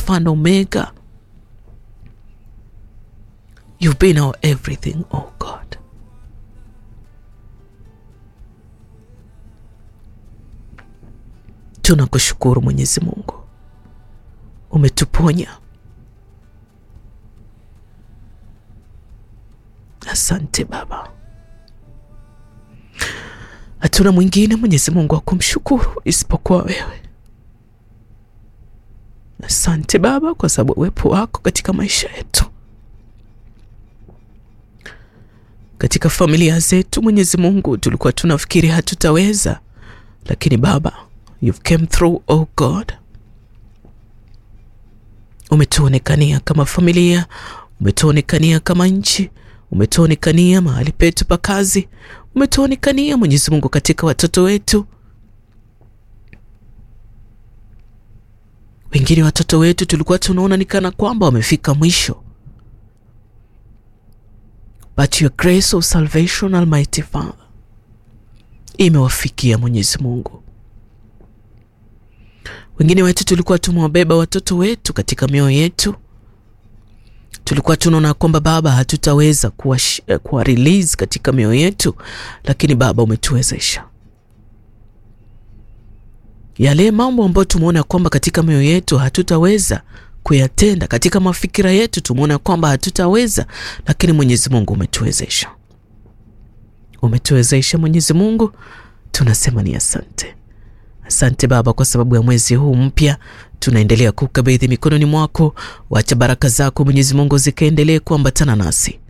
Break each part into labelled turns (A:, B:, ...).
A: Alpha and Omega. You've been our everything, oh God. Tunakushukuru Mwenyezi Mungu, umetuponya. Asante Baba, hatuna mwingine Mwenyezi Mungu wa kumshukuru isipokuwa wewe. Asante Baba kwa sababu uwepo wako katika maisha yetu, katika familia zetu. Mwenyezi Mungu, tulikuwa tunafikiri hatutaweza, lakini Baba, you've came through, oh God. Umetuonekania kama familia, umetuonekania kama nchi, umetuonekania mahali petu pa kazi, umetuonekania Mwenyezi Mungu katika watoto wetu. Wengine watoto wetu tulikuwa tunaona ni kana kwamba wamefika mwisho, but your grace of salvation Almighty Father imewafikia Mwenyezi Mungu. Wengine wetu tulikuwa tumewabeba watoto wetu katika mioyo yetu, tulikuwa tunaona kwamba Baba hatutaweza kuwa, kuwa release katika mioyo yetu, lakini Baba umetuwezesha yale mambo ambayo tumeona kwamba katika mioyo yetu hatutaweza kuyatenda, katika mafikira yetu tumeona kwamba hatutaweza, lakini Mwenyezi Mungu umetuwezesha, umetuwezesha Mwenyezi Mungu, tunasema ni asante. Asante Baba kwa sababu ya mwezi huu mpya, tunaendelea kukabidhi mikononi mwako. Wacha baraka zako Mwenyezi Mungu zikaendelee kuambatana nasi.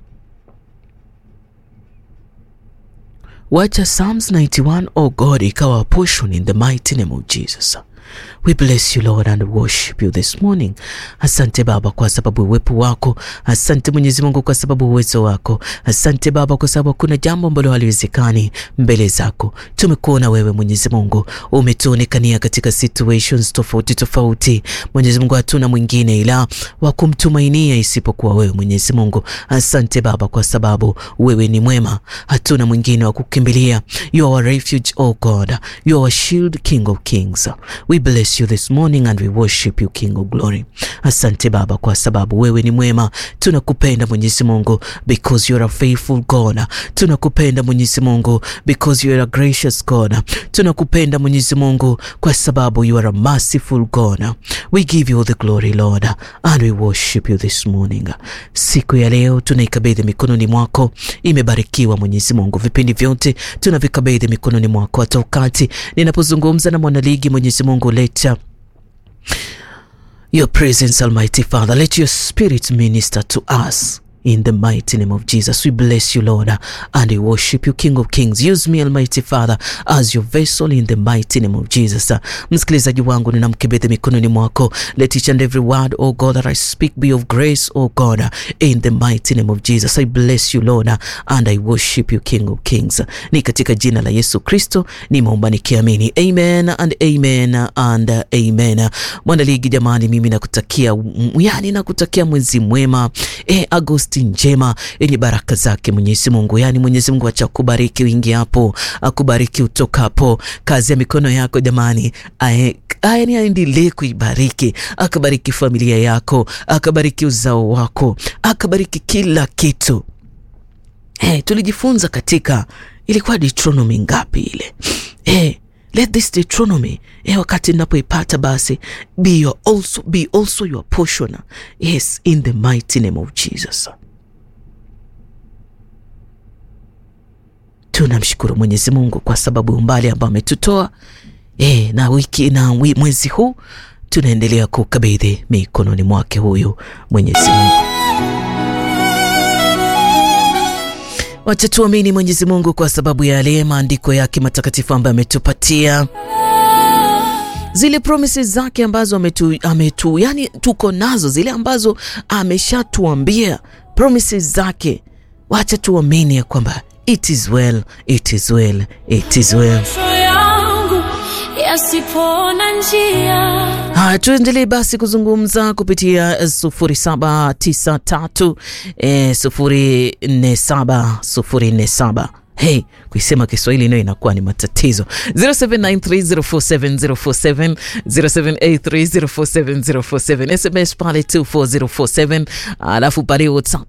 A: Wacha Psalms 91 oh God ikawa portion in the mighty name of Jesus. We bless you Lord and worship you this morning. Asante Baba kwa sababu uwepo wako. Asante Mwenyezi Mungu kwa sababu uwezo wako. Asante Baba kwa sababu hakuna jambo ambalo haliwezekani mbele zako. Tumekuona wewe Mwenyezi Mungu, umetuonekania katika situations tofauti tofauti. Mwenyezi Mungu, hatuna mwingine ila wa kumtumainia isipokuwa wewe Mwenyezi Mungu. Asante Baba kwa sababu wewe ni mwema, hatuna mwingine wa kukimbilia. You are our refuge, oh God. You are our shield, King of Kings. We bless you this morning and we worship you King of Glory. Asante Baba kwa sababu wewe ni mwema. Tunakupenda Mwenyezi Mungu because you are a faithful God. Tunakupenda Mwenyezi Mungu because you are a gracious God. Tunakupenda Mwenyezi Mungu kwa sababu you are a merciful God. We give you all the glory Lord and we worship you this morning. Siku ya leo tunaikabidhi mikononi mwako, imebarikiwa Mwenyezi Mungu. Vipindi vyote tunavikabidhi mikononi mwako, hata wakati ninapozungumza na mwanaligi Mwenyezi Mungu leta your presence Almighty Father, let your spirit minister to us in the mighty name of Jesus. We bless you Lord and we worship you King of Kings. Use me Almighty Father as your vessel in the mighty name of Jesus. Msikilizaji wangu ninamkabidhi mikononi mwako. Let each and every word, oh God, that I speak be of grace, oh God, in the mighty name of Jesus. I bless you Lord and I worship you King of Kings. Ni katika jina la Yesu Kristo nimeomba nikiamini. Amen and amen and amen. Mwanaligi jamani, mimi nakutakia yani nakutakia mwezi mwema. Eh, Agosti njema yenye baraka zake Mwenyezi Mungu. Yani Mwenyezi Mungu acha kubariki uingiapo, akubariki utokapo, kazi ya mikono yako jamani, ae yani aendelee kuibariki, akabariki familia yako, akabariki uzao wako, akabariki kila kitu. Hey, tulijifunza katika ilikuwa Deuteronomy ngapi ile? Hey, let this Deuteronomy eh, wakati ninapoipata basi be your also, be also your portion yes in the mighty name of Jesus. Tunamshukuru Mwenyezi Mungu kwa sababu umbali ambao ametutoa eh, na wiki na mwezi huu tunaendelea kukabidhi mikononi mwake huyu Mwenyezi Mungu. Wacha tuamini Mwenyezi Mungu kwa sababu ya yale maandiko yake matakatifu ambayo ametupatia zile promises zake ambazo ametu, ametu yani tuko nazo zile ambazo ameshatuambia promises zake. Wacha tuamini ya kwamba it is well, it is well, it is well. Haya, tuendelee basi kuzungumza kupitia sufuri saba tisa tatu sufuri nne saba sufuri nne saba Hey, kuisema Kiswahili nayo inakuwa ni matatizo. 0793047047 0783047047 SMS pale 24047, alafu pale WhatsApp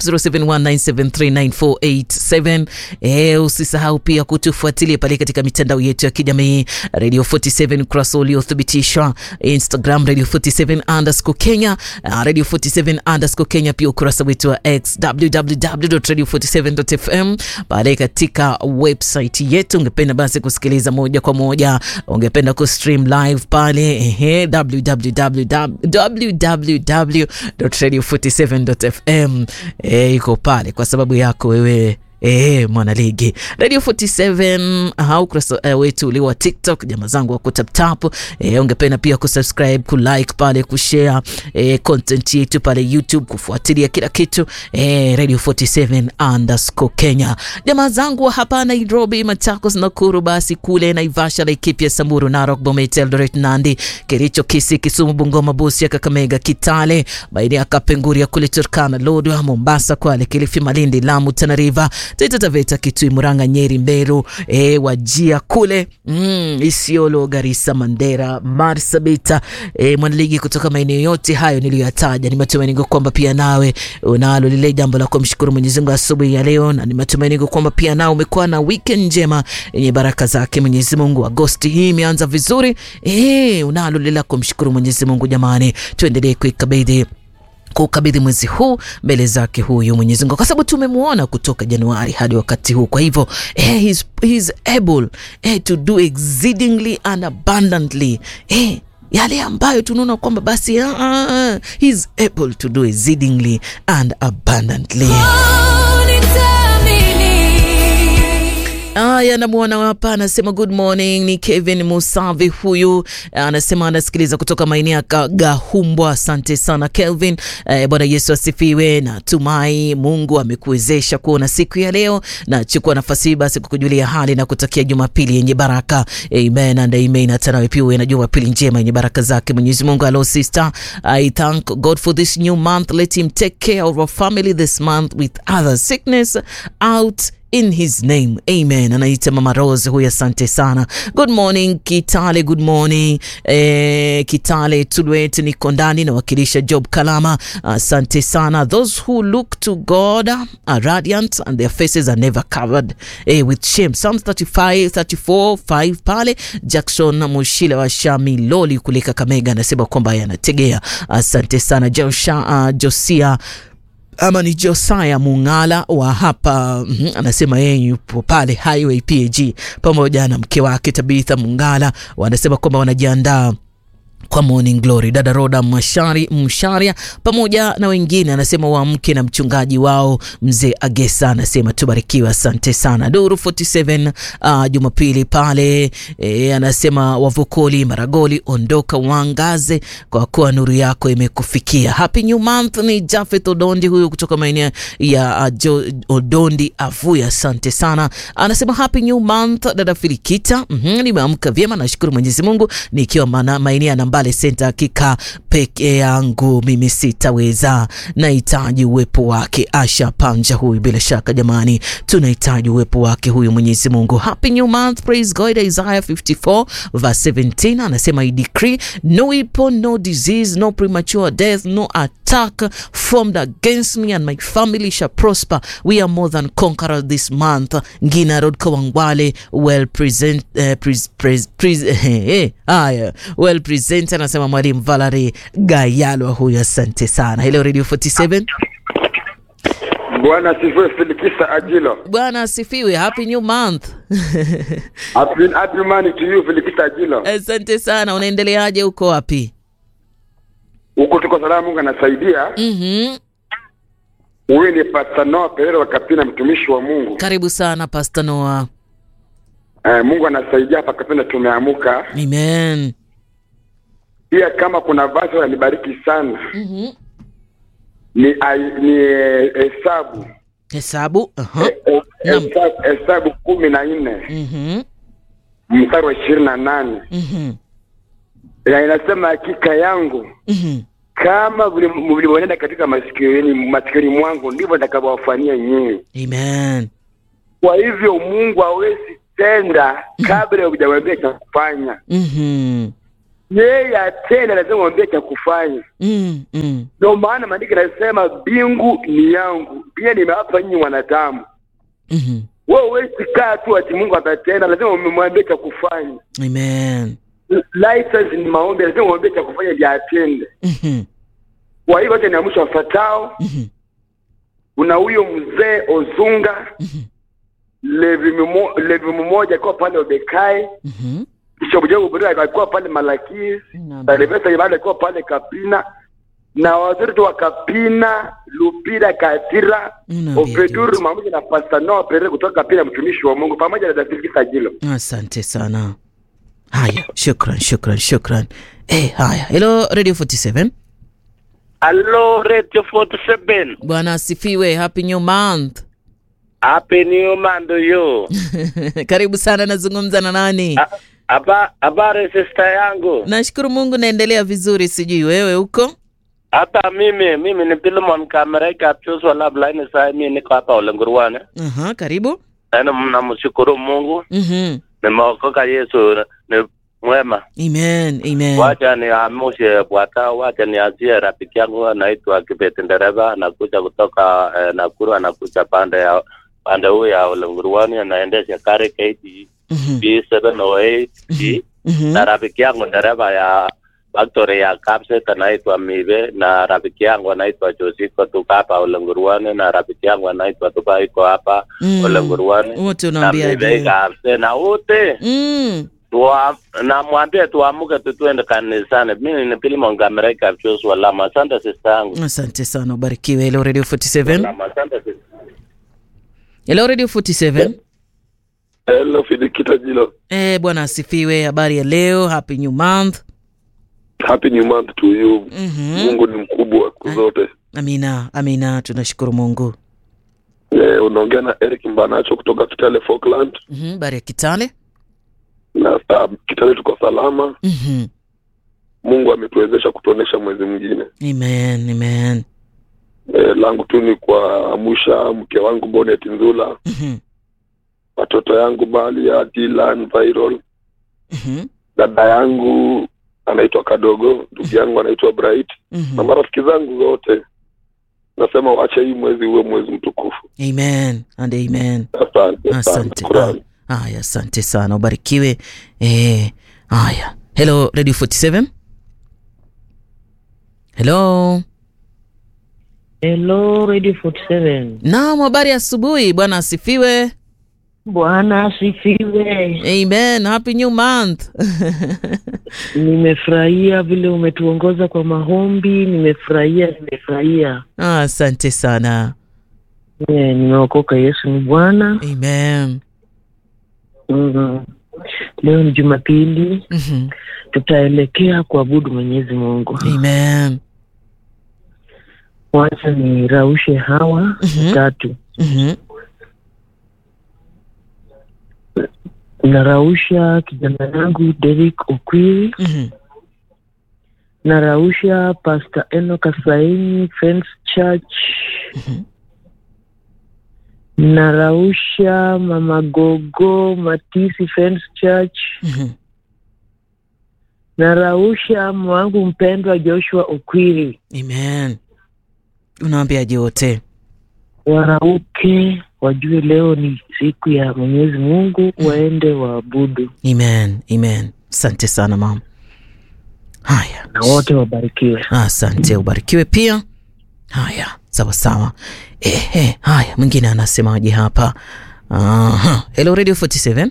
A: 0719739487. Eh, usisahau pia kutufuatilia pale katika mitandao yetu ya kijamii Radio 47 ukurasa uliothibitishwa, Instagram Radio 47 underscore Kenya, uh, Radio 47 underscore Kenya, pia ukurasa wetu wa X www.radio47.fm pale katika website yetu. Ungependa basi kusikiliza moja kwa moja, ungependa kustream live pale ehe, www.radio47.fm eh, iko pale kwa sababu yako wewe E, mwanaligi Radio 47 au ukurasa uh, wetu ule wa TikTok, jamaa zangu wa kutaptap. E, ungependa pia kusubscribe, kulike pale, kushare e, content yetu pale YouTube, kufuatilia kila kitu e, Radio 47 underscore Kenya. Jamaa zangu wa hapa Nairobi, Machakos, Nakuru, basi kule Naivasha, Laikipia, Samburu, Narok, Bomet, Eldoret, Nandi, Kericho, Kisii, Kisumu, Bungoma, Busia, Kakamega, Kitale, maeneo ya Kapenguria kule Turkana, Lodwar, Mombasa, Kwale, Kilifi, Malindi, Lamu, Tana River Taita Taveta, Kitui, Murang'a, Nyeri, Mberu, e, Wajia kule mm, Isiolo, Garissa, Mandera, Marsabit, e, mwanaligi kutoka maeneo yote hayo niliyoyataja. Ni matumaini kwamba pia nawe unalo lile jambo la kumshukuru Mwenyezi Mungu asubuhi ya leo, na ni matumaini kwamba pia nawe umekuwa na weekend njema yenye baraka zake Mwenyezi Mungu. Agosti hii imeanza vizuri, e, unalo lile la kumshukuru Mwenyezi Mungu. Jamani, tuendelee kuikabidhi kukabidhi mwezi huu mbele zake huyu Mwenyezi Mungu, kwa sababu tumemwona kutoka Januari hadi wakati huu. Kwa hivyo eh, he's, he's able eh, to do exceedingly and abundantly eh, yale ambayo tunaona kwamba basi uh, uh, he's able to do exceedingly and abundantly. Aya, namwona hapa anasema good morning. Ni Kevin Musavi huyu, anasema anasikiliza kutoka maeneo ya Gahumbwa. Asante sana Kelvin. Eh, Bwana Yesu asifiwe. Natumai Mungu amekuwezesha kuona siku ya leo. Nachukua nafasi hii basi kukujulia hali na kutakia Jumapili yenye baraka. Amen and amen. Hata nawe pia uwe na Jumapili njema yenye baraka zake Mwenyezi Mungu. Hello sister, I thank God for this new month. Let him take care of our family this month with other sickness out in his name amen. Anaita Mama Rose huyu, asante sana. Good morning Kitale, good morning eh, Kitale Tulwet, niko ndani nawakilisha Job Kalama, asante sana. Those who look to God are radiant and their faces are never covered eh, with shame. Psalms 35 34 5 pale. Jackson Mushile wa Shamiloli kule Kakamega anasema kwamba yanategea, asante sana Josha, uh, Josia ama ni Josaya Mungala wa hapa mm, anasema yeye yupo pale Highway PAG pamoja na mke wake Tabitha Mungala, wanasema kwamba wanajiandaa kwa Morning Glory. Dada Roda Mshari, Msharia pamoja na wengine anasema waamke na mchungaji wao mzee Agesa anasema tubarikiwe, asante sana. Duru 47 uh, Jumapili pale e, anasema wavukoli Maragoli, ondoka uangaze kwa kuwa nuru yako imekufikia. Happy new month. Ni Jafet Odondi huyu kutoka maeneo ya uh, Odondi Avuya, asante sana. Anasema happy new month dada Filikita. mm -hmm, nimeamka vyema, nashukuru Mwenyezi Mungu nikiwa maeneo ya Mbale Senta. Hakika peke yangu mimi sitaweza, nahitaji uwepo wake. Asha Panja huyu, bila shaka jamani, tunahitaji uwepo wake huyu Mwenyezi Mungu. Happy new month, praise God. Isaiah 54 verse 17 anasema I decree no weapon, no disease, no premature death, no attack formed against me and my family shall prosper. We are more than conquerors this month. Ngina Road Kawangwale, well present, uh, pres, pres, pres, eh, haya well present anasema mwalimu Valerie Gayalwa huyu, asante sana. Hello Radio 47.
B: Bwana asifiwe. Filikisa Ajilo.
A: Bwana asifiwe. Happy new month.
B: Happy, happy money to you Filikisa Ajilo.
A: Asante sana. Unaendeleaje? Uko wapi?
B: Huko tuko salama, Mungu anasaidia.
A: Mhm.
B: Huyu ni Pastor Noah Perero wa Kapina, mtumishi wa Mungu.
A: Karibu sana Pastor Noah.
B: Eh, Mungu anasaidia hapa Kapina, tumeamuka.
A: Amen.
B: Pia kama kuna vazi ananibariki sana
A: Mhm.
B: ni ai- ni eh, hesabu
A: Hesabu. Aha.
B: Eh, eh,
A: Naam.
B: hesabu hesabu kumi na nne
A: Mhm.
B: mstari wa ishirini na nane
A: Mhm.
B: na inasema hakika yangu
A: Mhm.
B: kama vile mlivyoenenda katika masikioni masikioni mwangu ndivyo nitakavyowafanyia nyinyi.
A: Amen.
B: Kwa hivyo Mungu hawezi tenda kabla hujamwambia cha kufanya.
A: Mhm.
B: Yeye atenda, lazima mwambie cha kufanya.
A: Mm, mm.
B: Ndio maana maandiko yanasema mbingu ni yangu, pia nimewapa nyinyi wanadamu.
A: Mhm.
B: Wewe huwezi kaa tu ati Mungu atatenda, lazima umemwambia cha kufanya.
A: Amen.
B: License ni maombi, lazima umwambie cha kufanya ndio atende.
A: Mhm.
B: Kwa hivyo acha niamsha wafatao.
A: Mhm.
B: Kuna huyo mzee Ozunga
A: Mhm.
B: Levi mmo- Levi mmoja akiwa pale Obekai,
A: Mhm.
B: Bishop Jogo Buria alikuwa pale Malakis,
A: Naam.
B: Salvesa Ibada alikuwa pale Kapina na waziri wa Kapina, Lupira Katira,
A: Unaambia
B: Opeduru
A: David.
B: pamoja na Pastor Noah Pere kutoka Kapina, mtumishi wa Mungu pamoja na David Kisajilo.
A: Asante sana. Haya, shukran, shukran, shukran. Eh, haya. Hello Radio 47.
C: Hello, Radio 47.
A: Bwana asifiwe. Happy new month.
C: Happy New Month to you.
A: Karibu sana, nazungumza na nani?
C: A- Haba, habari sister yangu.
A: Nashukuru Mungu naendelea vizuri, sijui wewe huko?
C: Hata mimi, mimi ni Philemon Kamereka Chuswa Lab Line sasa mimi niko hapa Olenguruane.
A: Aha, karibu.
C: Na namshukuru Mungu,
A: Mhm.
C: nimeokoka Yesu ni mwema.
A: Amen, amen.
C: Wacha ni amushe bwata, wacha ni azie rafiki yangu anaitwa Kibet Ndereva, anakuja kutoka eh, Nakuru, anakuja pande ya pande huu ya Olenguruane, anaendesha kare KD
A: Mhm.
C: B708
A: Mhm.
C: na rafiki yangu dereva ya factory ya Capset anaitwa Mive, na rafiki yangu anaitwa Josiko, tuko hapa Olenguruane, na rafiki yangu anaitwa Tuba, iko hapa
A: Mm.
C: Olenguruane,
A: Wote
C: na
A: unaambia
C: Mive
A: aje?
C: Capset, na wote
A: Mm.
C: tuwa, na mwambie tuamuke tutuende kanisani. Mimi ni Philemon Kamereka Joshua Lama. Asante sister yangu.
A: Asante sana, ubarikiwe. Hello Radio 47.
C: Lama, asante sister.
A: Hello Radio 47.
B: Hello Fidikita Jilo.
A: Eh, bwana asifiwe. Habari ya leo? Happy new month.
B: Happy new month to you.
A: Mhm.
B: Mungu ni mkubwa siku zote.
A: Amina, amina, tunashukuru Mungu.
B: Eh, unaongea na Eric Mbanacho kutoka Kitale Falkland
A: Mhm. Habari ya Kitale?
B: na uh, Kitale tuko salama.
A: Mhm.
B: Mungu ametuwezesha kutuonesha mwezi mwingine.
A: Amen, amen.
B: Eh, langu tu ni kuamsha mke wangu Bonet Nzula,
A: Mhm.
B: watoto yangu Balia, Dylan, Viral,
A: Mhm.
B: dada yangu anaitwa Kadogo, ndugu yangu anaitwa Bright na
A: Mhm.
B: marafiki zangu wote. Nasema wache hii mwezi uwe mwezi mtukufu.
A: Amen and amen.
B: Asante sana.
A: Asante.
B: Shukrani.
A: Ah, Haya, asante sana, ubarikiwe. Eh, haya. Hello Radio 47. Hello.
D: Hello Radio 47.
A: Naam, habari ya asubuhi. Bwana asifiwe.
D: Bwana asifiwe.
A: Amen. Happy new month.
D: Nimefurahia vile umetuongoza kwa maombi, nimefurahia, nimefurahia.
A: Ah, asante sana.
D: Eh, Nimeokoka, Yesu ni Bwana.
A: Amen.
D: Mm. Leo ni Jumapili,
A: Mhm.
D: tutaelekea kuabudu Mwenyezi Mungu.
A: Amen.
D: Wacha niraushe hawa
A: Mhm.
D: tatu.
A: Mhm.
D: Narausha kijana yangu Derek Okwiri,
A: Mhm.
D: narausha Pastor Eno Kasaini Friends Church,
A: Mhm.
D: narausha Mama Gogo Matisi Friends Church,
A: Mhm.
D: narausha mama wangu mpendwa Joshua Okwiri.
A: Amen. Unaambiaje wote?
D: Warauke wajue leo ni siku ya Mwenyezi Mungu, waende waabudu
A: Amen. Amen. Asante sana mama. Haya.
D: na wote wabarikiwe.
A: Asante, ubarikiwe pia. Haya, sawa sawa. Ehe, haya, mwingine anasemaje hapa? Aha. Hello Radio 47.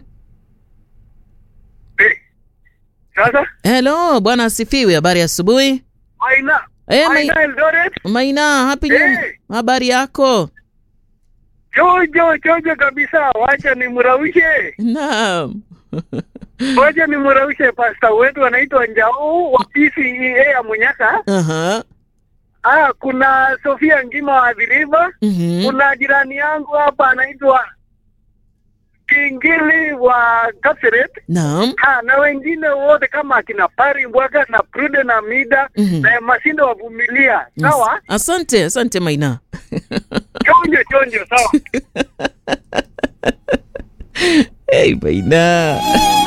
B: Sasa
A: Hello, bwana asifiwe. Habari ya asubuhi.
B: Maina,
A: Eh, Mai-
B: Maina Eldoret,
A: Maina, happy new.
B: Eh.
A: Habari yako?
B: chojo chojo kabisa. Wacha nimraushe,
A: Naam.
B: wacha nimraushe pasta wetu anaitwa Njau wa PCEA ya Munyaka.
A: Aha.
B: Ah, kuna Sofia Ngima wa Dhiriva.
A: Mhm.
B: Kuna jirani yangu hapa anaitwa Kingili wa Kapseret.
A: Naam.
B: Ha, na wengine wote kama akina Pari Mbwaga na Prude na Mida
A: Mhm.
B: na Masinde wavumilia. Sawa?
A: Asante, asante Maina.
B: Chonjo chonjo, sawa.
A: hey, Maina